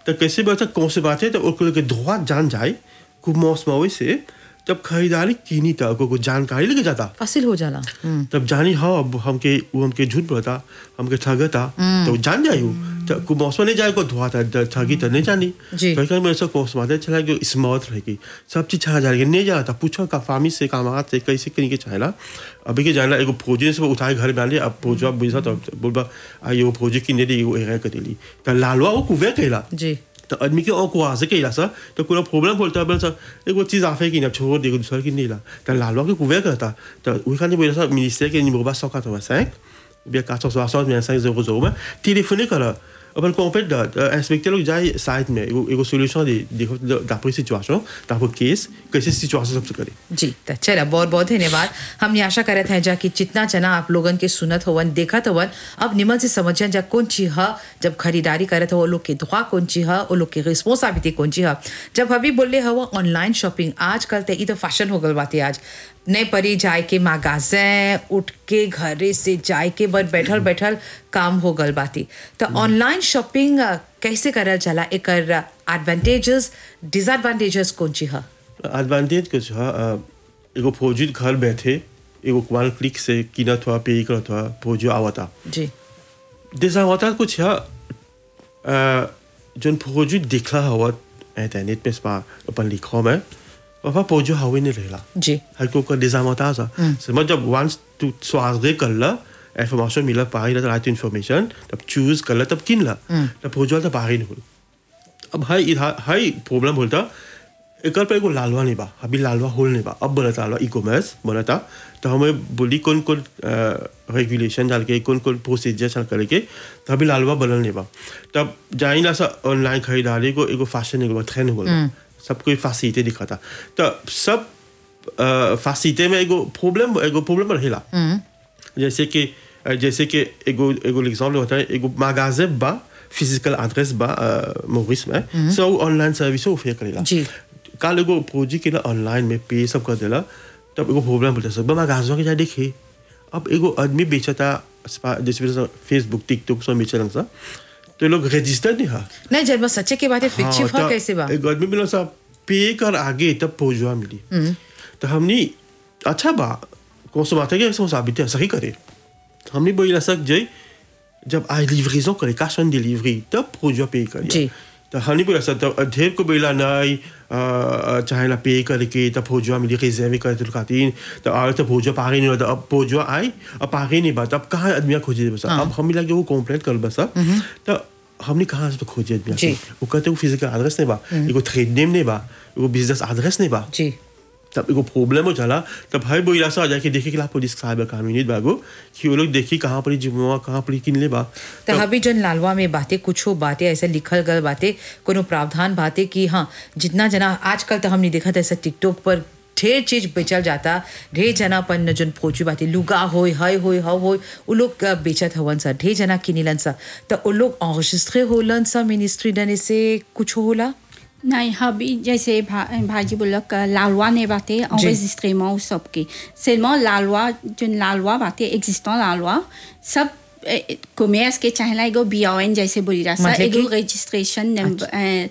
तो कैसे बता कौन से बात है तो ओकर के धोआ जान जाए खूब मौस मवे से जब खरीदारी कीनी था को जानकारी लेके जाता फसिल हो जाला हम्म, तब जानी हाँ अब हमके वो हमके झूठ बोलता हमके ठगता तो जान जाई वो तो को मौसम नहीं जाए को धोआ था द- ठगी तो नहीं जानी जी। कहीं कहीं मेरे से कोर्स माते चला कि स्मॉथ रहेगी सब चीज छा जाएगी नहीं जाना था पूछो का फामी से काम से कैसे कहीं के चाहेला अभी के जाना एगो फौजी से उठाए घर में आने अब फौजी अब बुझा तो बोलबा आ ये फौजी की नहीं दी एगो एरा कर दिली तो लालवा वो कुवे कहला जी तो आदमी के और कुआसे के इला सा तो कोनो प्रॉब्लम बोलता है सा एगो चीज आफे की ना छोड़ दे दूसरा की नहीं ला तो लालवा के कुवे करता तो वही खाने बोला सा मिनिस्टर के निमो बा सौ quatre cinq bien 460 bien 5 euros euros में téléphoner करा अपन कॉम्पेट इंस्पेक्टर लोग जाए साइड में एगो एगो सॉल्यूशन दे देखो d'après situation d'après केस कैसे सिचुएशन सबसे करे जी तो चला बहुत बहुत धन्यवाद हमने आशा करत हैं जा कि जितना जना आप लोगन के सुनत हवन देखत हवन अब निमन से समझन जा कौन चीज ह जब खरीदारी करत हो लोग के दुआ कौन चीज ह वो लोग के रिस्पॉन्सिबिलिटी कौन चीज ह जब अभी बोले हवा ऑनलाइन शॉपिंग आजकल तो ई तो फैशन हो गल बाते आज नहीं परी जाए के मागाजे उठ के घरे से जाए के बस बैठल बैठल काम हो गल बाती तो ऑनलाइन शॉपिंग कैसे करल चला एकर एडवांटेजेस डिसएडवांटेजेस कौन चीज ह एडवांटेज कुछ है एगो फौजी घर बैठे एगो वन क्लिक से कीनत हुआ पे करत हुआ फौजी आवता जी डिसएडवांटेज कुछ है जोन फौजी दिखला हवा इंटरनेट पे स्पा अपन लिखो में वहाँ फौजी हवे नहीं रहला जी हर को का डिसएडवांटेज है समझ जब वंस तू स्वागत कर ला इंफॉर्मेशन मिला पाही ला राइट इंफॉर्मेशन तब चूज कर ला तब किन ला तब फौजी तो पाही नहीं हो अब हाई इधर हाई प्रॉब्लम बोलता एकर पे एगो लालवा नहीं बा अभी लालवा होल नहीं बा अब बनता लालवा ई कॉमर्स बनता तो हमें बोली कौन कौन रेगुलेशन डाल के कौन कौन प्रोसीजर चल करके तो अभी लालवा बनल नहीं बा तब जाई ना सा ऑनलाइन खरीदारी को एगो फैशन एगो ट्रेंड हो गया सब कोई फैसिलिटी दिखाता तो सब फैसिलिटी में एगो प्रॉब्लम एगो प्रॉब्लम रहेला जैसे कि अ, जैसे कि एगो एगो एग्जांपल होता है एगो magasin बा फिजिकल एड्रेस बा मोरिस में सो ऑनलाइन सर्विस ऑफर करेला जी। काल एगो प्रोजेक्ट के ना ऑनलाइन में पे सब कर देला तब एगो प्रॉब्लम बोलता सब magasin के जा देखे अब एगो आदमी बेचता स्पा- जैसे फेसबुक टिकटॉक सब बेचलन सा तो ये लोग रजिस्टर नहीं हा नहीं जब बस सच्चे के बात है फिक्चिव हाँ, हा तो कैसे बा एक आदमी मिला सा पे कर आगे तब पहुंचवा मिली तो हमने अच्छा बा कौन सा बात है कि ऐसा साबित है सही करे हमने बोला सक जय जब आई लिवरेजन करे कैश ऑन डिलीवरी तब पहुंचवा पे करे जी। तो हमने बोला सर तब ढेर को बोला नहीं अ, चाहे ना पे करके तब पहुंचवा मिली रिजर्व करे तो खातिर तो और तब पहुंचवा पागे नहीं होता अब पहुंचवा आई अब पागे नहीं बात अब कहाँ आदमी खोजे बस अब हमें लगे वो कंप्लेंट कर बस तो हमने कहाँ से खोजे आदमी जी। वो कहते वो फिजिकल एड्रेस नहीं बा एगो ट्रेड नेम नहीं बा एगो बिजनेस एड्रेस नहीं बा जी तब एगो प्रॉब्लम हो जाला तब भाई बोला सा आ जाके देखे कि ला पुलिस साहब काम यूनिट बागो कि वो लोग देखी कहाँ पर जुम्मा कहाँ पर किन ले बा तो अभी जन लालवा में बातें कुछ हो बातें ऐसे लिखल गल बातें कोनो प्रावधान बातें कि हाँ जितना जना आजकल तो हमने देखा था ऐसा टिकटॉक पर ढेर चीज बेचल जाता ढेर जना अपन जन पहुंची बातें लुगा होय हय होय हव होय उ लोग अ, बेचत हवन सा ढेर जना किनिलन सा तो उ लोग enregistré होलन सा मिनिस्ट्री डने से कुछ होला नहीं अभी जैसे भा, भाजी बोलक लालवा ने बातें enregistrement सबके seulement लालवा जो लालवा बातें existant लालवा सब कॉमर्स के चाहेला एगो बीओएन जैसे बोली रहा सा मतलब एगो कि? रजिस्ट्रेशन नंबर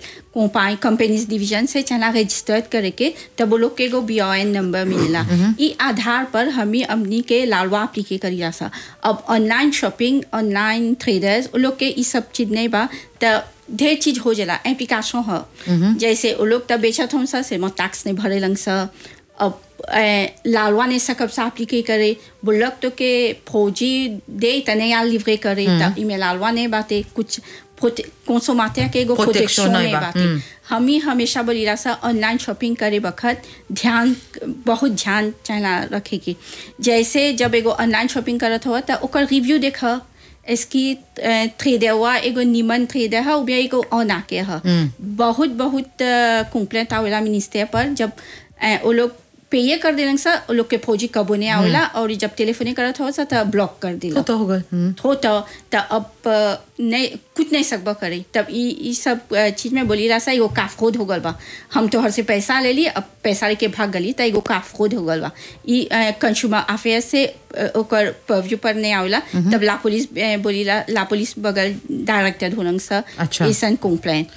कंपाई कंपनीज डिवीजन से चला रजिस्टर्ड करके तब वो लोग के एगो बीओएन नंबर मिलेला ई आधार पर हमें अपनी के लालवा अप्लीके करी रहा सा अब ऑनलाइन शॉपिंग ऑनलाइन ट्रेडर्स वो लोग के ई सब चीज नहीं बा तो ढेर चीज हो जाला एप्लीकेशन ह जैसे वो लोग तब बेचत हम सा से मत टैक्स नहीं भरे लंग सा अब ए, लालवा ने सकब सा अप्लीके करे बुल्लक तो के फौजी दे तने या लिवरे करे तब इमे लालवा ने बाते कुछ कंसोमाते के एगो Protection प्रोटेक्शन नहीं नहीं बा, बाते हम ही हमेशा बोली रहा सा ऑनलाइन शॉपिंग करे वक्त ध्यान बहुत ध्यान चाहना रखे की जैसे जब एगो ऑनलाइन शॉपिंग करत हो तो ओकर रिव्यू देख इसकी ट्रेडर हुआ एगो निमन ट्रेडर है उबिया एगो ऑन आके है बहुत बहुत कंप्लेंट आवेला मिनिस्टर पर जब अ, वो लोग पेये कर दिलन सा वो लोग के फौजी कबो नहीं आवेला और जब टेलीफोन करत हो सा तो ब्लॉक कर दिला तो तो होगा हम्म। हो तो तो अब अ, नहीं कुछ नहीं सकबा करे तब ई ई सब अ, चीज में बोली रहा सा एगो काफखोद हो गल बा हम तोहर से पैसा ले ली अब पैसा लेके भाग गली तो एगो काफखोद हो गल बा ई कंज्यूमर अफेयर से अ, ओकर परव्यू पर नहीं आवेला तब ला पुलिस अ, बोली ला ला पुलिस बगल डायरेक्टर होलंग सा अच्छा। ऐसन कंप्लेंट